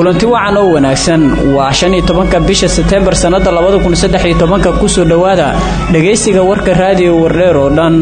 kulanti wacan oo wanaagsan waa shan iyo tobanka bisha seteembar sannada labada kun saddex iyo tobanka kusoo dhowaada dhegaysiga warka raadiyo wardheer oo dhan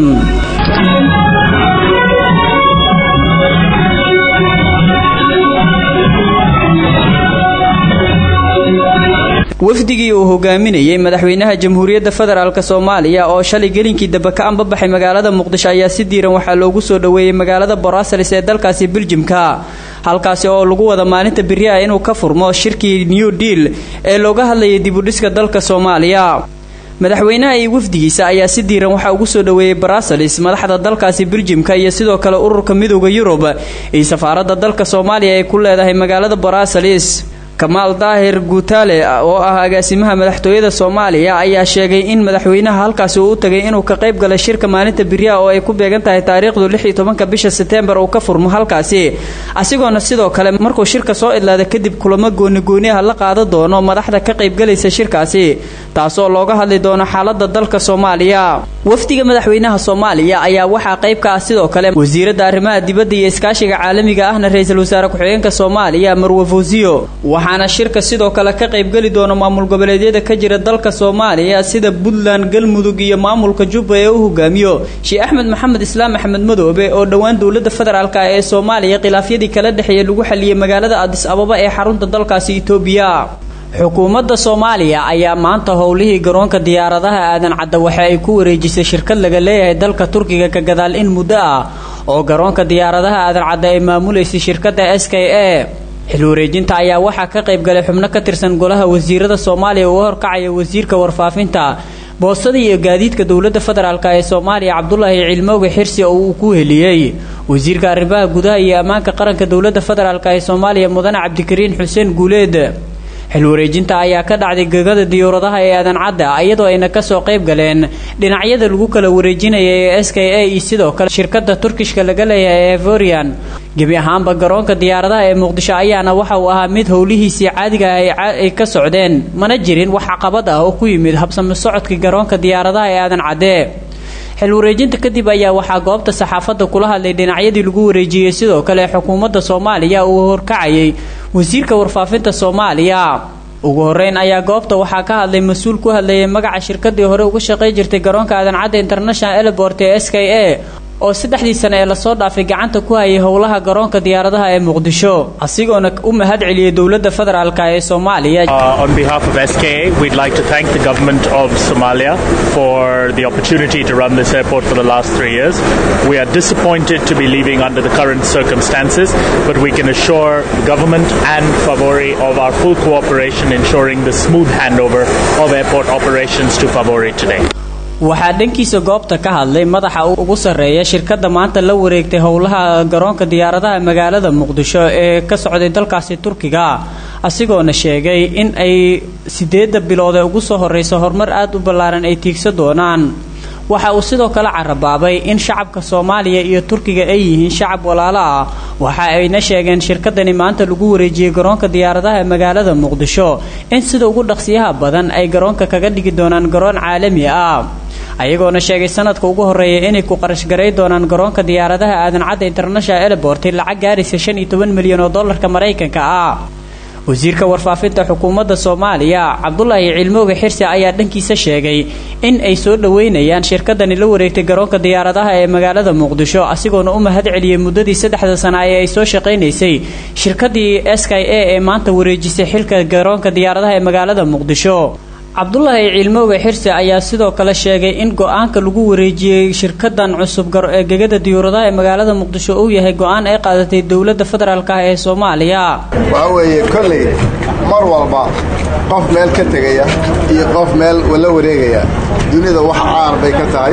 wafdigii uu hogaaminayey madaxweynaha jamhuuriyadda federaalk soomaaliya oo shalay gelinkii dambe ka anbabaxay magaalada muqdisho ayaa si diiran waxaa loogu soo dhoweeyey magaalada boraasalis ee dalkaasi biljimka halkaasi oo lagu wada maalinta beri ah inuu ka furmo shirkii new deal ee looga hadlayay dibudhiska dalka soomaaliya madaxweynaha iyo wafdigiisa ayaa si diiran waxaa ugu soo dhoweeyey baraasalis madaxda dalkaasi biljimka iyo sidoo kale ururka midooda yurub iyo safaaradda dalka soomaaliya ay ku leedahay magaalada baraasalis kamaal daahir guutaale oo ah agaasimaha madaxtooyada soomaaliya ayaa sheegay in madaxweynaha halkaasi uu u tagay inuu ka qayb galay shirka maalinta beriyaha oo ay ku beegan tahay taariikhdu lix iyo tobanka bisha seteembar uu ka furmo halkaasi asigoona sidoo kale markuu shirka soo idlaada kadib kulamo goonigooni ah la qaada doono madaxda ka qaybgalaysa shirkaasi taasoo looga hadli doono xaalada dalka soomaaliya wafdiga madaxweynaha soomaaliya ayaa waxaa qayb ka ah sidoo kale wasiiradda arrimaha dibadda iyo iskaashiga caalamiga ahna ra-iisul wasaare ku-xigeenka soomaaliya marwe fawsiyo waxaana shirka sidoo kale ka qaybgeli doona maamul goboleedyada ka jira dalka soomaaliya sida puntland galmudug iyo maamulka jubba ee u hogaamiyo sheekh axmed maxamed islaam axmed madoobe oo dhowaan dowlada federaalk ee soomaaliya khilaafyadii kala dhexeeya lagu xaliyey magaalada adis ababa ee xarunta dalkaasi itoobiya xukuumadda soomaaliya ayaa maanta howlihii garoonka diyaaradaha aadan cadda waxa ay ku wareejisay shirkad laga leeyahay dalka turkiga ka gadaal in muddo ah oo garoonka diyaaradaha aadan cadda ay maamulaysay shirkadda s k a xil wareejinta ayaa waxaa ka qayb galay xubno ka tirsan golaha wasiirada soomaaliya uu horkacaya wasiirka warfaafinta boostada iyo gaadiidka dowladda federaalk ee soomaaliya cabdulaahi cilmooge xirsi oo uu ku heliyey wasiirka arrimaha gudaha iyo ammaanka qaranka dowladda federaalk ee soomaaliya mudane cabdikariin xuseen guuleed xil wareejinta ayaa ka dhacday gegada diyuuradaha ee aadan cadda iyadoo ayna kasoo qayb galeen dhinacyada lagu kala wareejinaya ee s k a iyo sidoo kale shirkada turkishka laga leeyahay ee evorian gebi ahaanba garoonka diyaaradaha ee muqdisho ayaana waxa uu ahaa mid howlihiisii caadiga ah ay ka socdeen mana jirin wax caqabad ah oo ku yimid habsami socodkii garoonka diyaaradaha ee aadan cadde xil wareejinta kadib ayaa waxaa goobta saxaafadda kula hadlay dhinacyadii lagu wareejiyey sidoo kale xukuumadda soomaaliya uu horkacayay wasiirka warfaafinta soomaaliya ugu horeyn ayaa goobta waxaa ka hadlay mas-uul ku hadlayay magaca shirkadii hore uga shaqay jirtay garoonka aadan cadda international airport ee s k a oo saddexdii sane ee lasoo dhaafay gacanta ku hayay howlaha garoonka diyaaradaha ee muqdisho asigoona u mahad celiyey dowladda federaalk ee soomaaliya on behalf of SKA we'd like to thank the government of Somalia for the opportunity to run this airport for the last three years we are disappointed to be leaving under the current circumstances but we can assure government and Favori of our full cooperation ensuring the smooth handover of airport operations to Favori today waxaa dhankiisa goobta ka hadlay madaxa ugu sarreeya shirkadda maanta la wareegtay howlaha garoonka diyaaradaha magaalada muqdisho ee ka socday dalkaasi turkiga asigoona sheegay in ay sideedda bilood ee ugu soo horreysa horumar aada u ballaaran ay tiigsa doonaan waxa uu sidoo kale carabaabay in shacabka soomaaliya iyo turkiga ay yihiin shacab walaalo ah waxa ayna sheegeen shirkadani maanta lagu wareejiyey garoonka diyaaradaha ee magaalada muqdisho in sida ugu dhaqsiyaha badan ay garoonka kaga dhigi doonaan garoon caalami ah ayagoona sheegay sanadka ugu horeeya inay ku qarashgaray doonaan garoonka diyaaradaha aadan cadda international airport lacag gaaraysa shan iyo toban milyan oo dollarka maraykanka ah wasiirka warfaafinta xukuumadda soomaaliya cabdulaahi cilmooge xirsi ayaa dhankiisa sheegay in ay soo dhoweynayaan shirkadani la wareegtay garoonka diyaaradaha ee magaalada muqdisho asigoona u mahad celiyey muddadii saddexda sana ee ay soo shaqaynaysay shirkadii s k a ee maanta wareejisay xilka garoonka diyaaradaha ee magaalada muqdisho cabdulaahi cilmooge xirsi ayaa sidoo kale sheegay in go-aanka lagu wareejiyey shirkadan cusub ee gegada diyuuradaha ee magaalada muqdisho uu yahay go-aan ay qaadatay dowladda federaalk ah ee soomaaliya waxaa weeye kolley mar walba qof meel ka tegaya iyo qof meel la wareegaya dunida wax caan bay ka tahay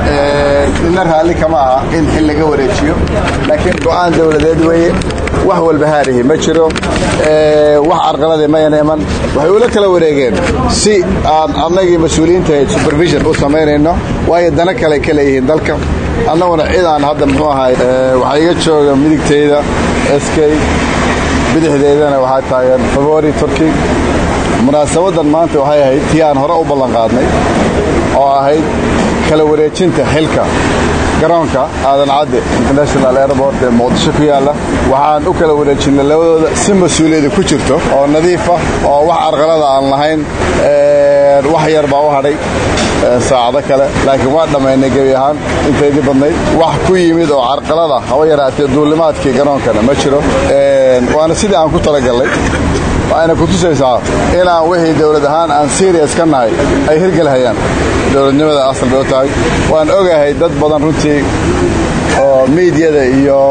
nina raalli kama aha in xil laga wareejiyo laakiin go-aan dowladeed weeye wax walba haarihi ma jiro wax carqalade mayana iman waxay ula kala wareegeen si aan annagii mas-uuliyiinta supervision u samaynayno waayo dana kale ka leeyihiin dalka annaguna cidaan hadda muxuu ahay waxaa iga jooga midigtayda eskay bidixdeedana waxaa taagan favori turki munaasabadan maanta waxay ahayd tii aan hore u ballanqaadnay oo ahayd kala wareejinta xilka garoonka aadan cadde international airport ee muqdisho ku yaalla waxaan u kala wareejinay labadooda si mas-uuliyada ku jirto oo nadiif ah oo wax arqalada aan lahayn wax yar baa u hadhay saacado kale laakiin waa dhammaynay gebi ahaan intaydii badnayd wax ku yimid oo carqalada haba yaraatee duulimaadkii garoonkana ma jiro waana sidii aan ku talagallay waxayna ku tusaysaa inaan wixii dowlad ahaan aan serias ka nahay ay hirgelhayaan dowladnimada asal bay u tahay waan ogahay dad badan runtii oo miidyada iyo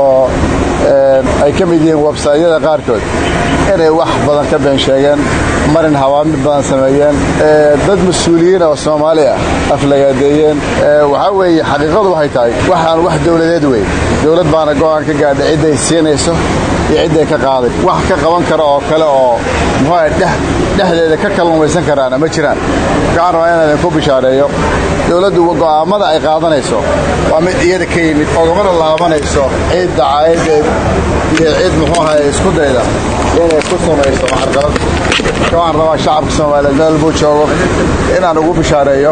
ay ka mid yihiin websaytyada qaarkood inay wax badan ka been sheegeen marin habaamid badan sameeyeen dad mas-uuliyiin oo soomaali ah aflagaadeeyeen waxaa weeye xaqiiqadu waxay tahay waxaan wax dowladeed wey dowlad baana go'aan ka gaadha cidday siinayso iyo cidday ka qaaday wax ka qaban kara oo kale oo muxuuaha dhexdeeda ka kalluumaysan karaana ma jiraan waxaan rabaa inaan idinku bishaareeyo dowladdu go'aammada ay qaadanayso waa mid iyada ka yimid ogamana laabanayso cid dacaayadeed iyo cid muxuu ahay isku dayda inay ku samayso carqalad waxaan rabaa shacabka soomaaliyeed meel buu joogo inaan ugu bishaareeyo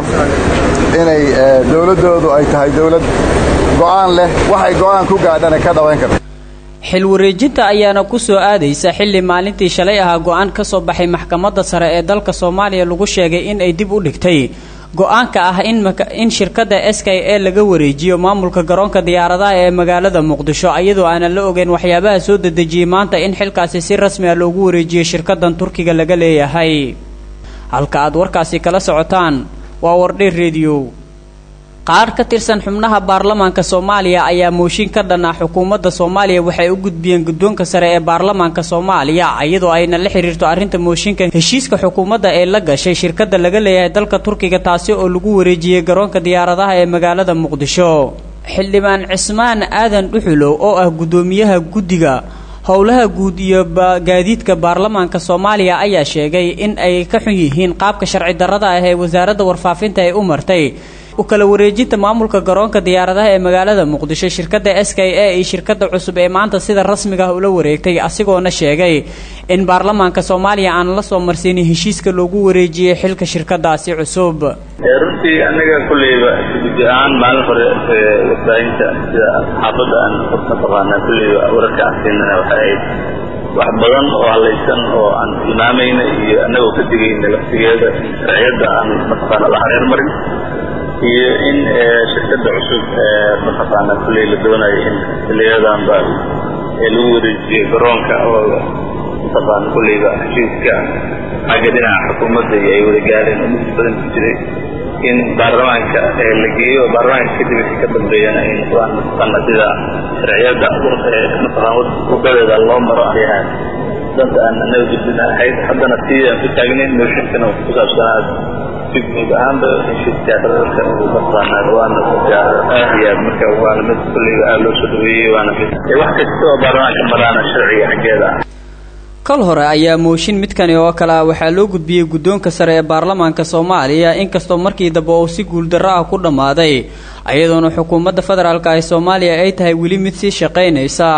inay dowladdoodu ay tahay dowlad go'aan leh waxay go'aan ku gaadhana ka dhawayn karta xil wareejinta ayaana ku soo aadaysa xilli maalintii shalay ahaa go'aan ka soo baxay maxkamadda sare ee dalka soomaaliya lagu sheegay in ay dib u dhigtay go-aanka ah in shirkadda s k e laga wareejiyo maamulka garoonka diyaaradaha ee magaalada muqdisho iyadoo aanan la ogeyn waxyaabaha soo dedejiyey maanta in xilkaasi si rasmi ah loogu wareejiyo shirkaddan turkiga laga leeyahay halka aad warkaasi kala socotaan waa wardheer rediyo qaar ka tirsan xubnaha baarlamaanka soomaaliya ayaa mooshin ka dhan ah xukuumadda soomaaliya waxay u gudbiyeen guddoonka sare ee baarlamaanka soomaaliya iyadoo ayna la xiriirto arrinta mooshinka heshiiska xukuumadda ee la gashay shirkadda laga leeyahay dalka turkiga taasi oo lagu wareejiyey garoonka diyaaradaha ee magaalada muqdisho xildhibaan cismaan aadan dhuxulow oo ah guddoomiyaha guddiga howlaha guud iyo gaadiidka baarlamaanka soomaaliya ayaa sheegay in ay ka xun yihiin qaabka sharci darrada ah ee wasaaradda warfaafinta ay u martay u kala wareejinta maamulka garoonka diyaaradaha ee magaalada muqdisho shirkadda s k e iyo shirkadda cusub ee maanta sida rasmiga ah ula wareegtay asigoona sheegay in baarlamaanka soomaaliya aan la soo marsiinin heshiiska loogu wareejiyey xilka shirkadaasi cusub runtii anaga kulleyba guddi ahaan maalin hore warbaahinta sida xaafadda aan mataqaanaa kulleyba wararka aan siinana waxay ahayd wax badan oo halaysan oo aan tilmaamayna iyo annagoo ka digayna laftigeeda sharciyadda aan mataqaana la hareer marin iyo in shirkadda cusub mataqaana kulley la doonayo in xiliyadanba lagu wareejiyo garoonka oo mataqaana kulleyba heshiiska xagga dhinaca xukuumadda iyo ay wada gaareen oo muddo badan ku jiray in baarlamaanka la geeyo oo baarlamaanka kadib wixii ka dambeeyana ay noqdaan mataqaana sida sharciyadda mataqaana wadadeeda loo maro ayaha danta aan anaga gudbina ahayd haddana sii aan ku taagnayn mooshinkana ku saabsanaa guud ahaanba heshiisyaasadalka mataqaanaa waana aad iyo aad marka waana mid kulleyba aad loo soo dhaweeyey waana mid wax kasta oo baarlamaanka maraana sharciga xaggeeda ah kal hore ayaa mooshin midkani oo kale ah waxaa loo gudbiyey guddoonka sare ee baarlamaanka soomaaliya inkastoo markii dambe uu si guuldarro ah ku dhammaaday iyadoona xukuumadda federaalk ee soomaaliya ay tahay weli mid sii shaqaynaysa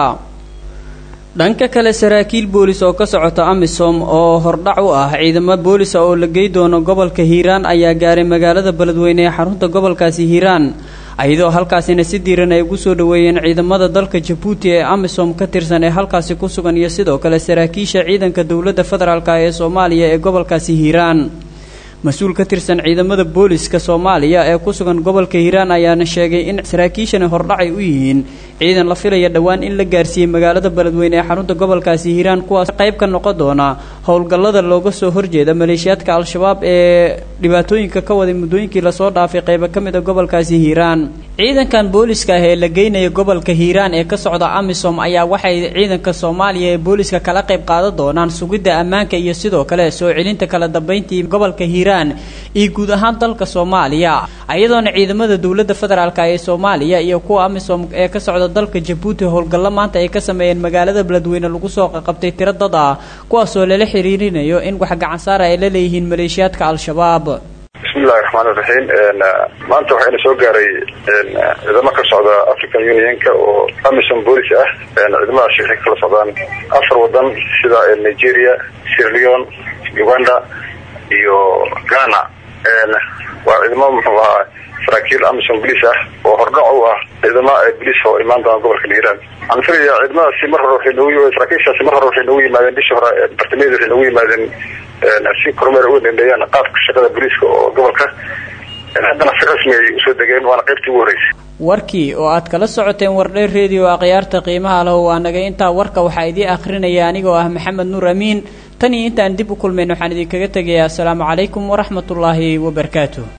dhanka kale saraakiil boolis oo ka socota amisom oo hordhac u ah ciidamo boolisa oo la gey doono gobolka hiiraan ayaa gaaray magaalada beledweyne ee xarunta gobolkaasi hiiraan iyadoo halkaasina si diiran ay ugu soo dhoweeyeen ciidamada dalka jabuuti ee amisom ka tirsan ee halkaasi ku sugan iyo sidoo kale saraakiisha ciidanka dowladda federaalk ee soomaaliya ee gobolkaasi hiiraan mas-uul ka tirsan ciidamada booliska soomaaliya ee ku sugan gobolka hiiraan ayaana sheegay in saraakiishani hordhacay u yihiin ciidan la filaya dhowaan in la gaarsiiyey magaalada beledweyne ee xarunta gobolkaasi hiiraan kuwaas qayb ka noqon doona howlgallada looga soo horjeeda maleeshiyaadka al-shabaab ee dhibaatooyinka ka waday muddooyinkii lasoo dhaafay qaybo ka mid a gobolkaasi hiiraan ciidankan booliska ah ee la geynaya gobolka hiiraan ee ka socda amisom ayaa waxay ciidanka soomaaliya ee booliska kala qayb qaadan doonaan sugidda ammaanka iyo sidoo kale soo celinta kala dambeyntii gobolka hiiraan iyo guud ahaan dalka soomaaliya iyadoona ciidamada dowladda federaalk ee soomaaliya iyo kuwa amisom ee ka socda dalka jabuuti howlgallo maanta ay ka sameeyeen magaalada beledweyne lagu soo qaqabtay tiro dad ah kuwaasoo lala xiriirinayo in wax gacansaara ay la leeyihiin maleeshiyaadka al-shabaab bismillahi raxmaan iraxiim maanta waxayna soo gaaray ciidamo ka socda african unionka oo amisom boolice ah ciidamadaasi waxay kala socdaan afar wadan sida nigeria sierleon uganda iyo ghana waa ciidamo muxuu ahaa saraakiil amisom boliis ah oo hordhac u ah ciidama boliis oo imaan doona gobolka hiiraan waxaan filayaa ciidamadaasi mar hore waxay noogu saraakiishaasi mar hore waxay noogu yimaadeen bishii hore bartamaheeda waxay noogu yimaadeen si kormeer uga dhendheeyaan qaabka shaqada boliiska oo gobolka haddana si rasmi ay usoo degeen waana qaybtii ugu horreysay warkii oo aad kala socoteen wardheer redio akhyaarta qiimaha leh waa nagay intaa warka waxaa idii akhrinaya anigoo ah maxamed nuur amiin tan iyo intaan dib u kulmayn waxaan idinkaga tegayaa asalaamu calaykum waraxmatullaahi wabarakaatu